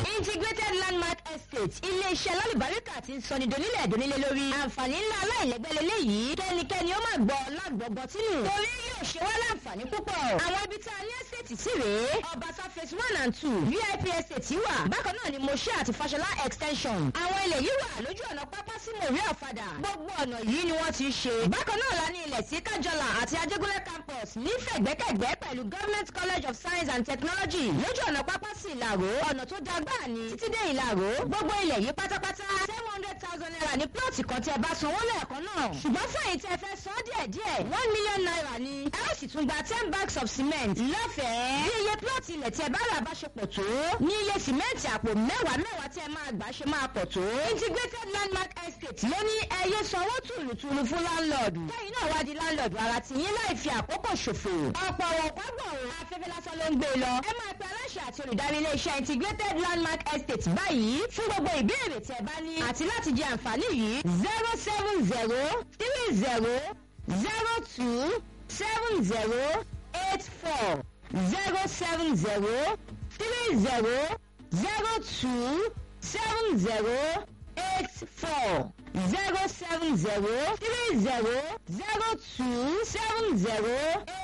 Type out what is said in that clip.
integrated landmark estate iléeṣẹ́ lálùbáríkà ti ń sọni donílẹ̀ donílẹ̀ lórí àǹfààní ńlá aláìlẹ́gbẹ́ lélẹ́yìí kẹ́nikẹ́ni ó máa gbọ́ lágbọ̀gbọ́ tínú torí yóò ṣe wá láǹfààní púpọ̀ àwọn ibi tá a ní estate sí rèé ọbaṣá phase one and two vip estate wà bákan náà ni moshe àti fashola extension àwọn ilẹ̀ yìí wà lójú ọ̀nà pápá sí mòrí ọ̀fadà gbogbo ọ̀nà yìí ni wọ́n ti ṣe bákan náà la ní ilẹ̀ sí kájọlà àti ajégúnlẹ̀ campus nífẹ̀gbẹ́kẹ̀gbẹ́ pẹ̀lú government college of science and technology lójú ọ̀nà pápá sí ìlàró ọ̀nà tó da gbáà ni títí dé ìlàró gbogbo ilẹ̀ yìí pátápátá seven hundred thousand naira ní plọ́ọ̀tì kan tí ẹ bá sanwó lẹ́ẹ̀kan náà ṣùgbọ́n fẹ̀yìn tí ẹ fẹ́ san díẹ̀ díẹ̀ one million naira ni ẹ ó sì tún gba ten bags of cement lọ́fẹ̀ẹ́ bí iye plọ́ọ̀tì ilẹ̀ tí ẹ bá rà bá ṣe pọ̀ tó ní iye sìmẹ́ǹtì àpò mẹ́wàá mẹ́wàá tí ẹ máa gbà ṣe máa pọ̀ tó integrated landmark estate ló ní ẹyẹ sanwó tùlùtùlù fún láńlọ́ọ̀dù kẹ́yìn náà wá di láńlọ́ọ̀dù ara ti yín láì fi àkókò ṣòfò ọ̀pọ̀ ọ̀pọ̀ gbọ̀rọ̀ afẹ́fẹ́ lásán ló ń gbé lọ ẹ máa pe aláṣẹ àti olùdarí iléeṣẹ́ integrated landmark estate báyìí fún gbogbo ìbéèrè tí ẹ bá ní àti láti jẹ àǹfààní yìí zero seven zero three zero zero two seven zero eight four zero seven zero three zero zero two seven zero eight four zero seven zero three zero zero two seven zero eight.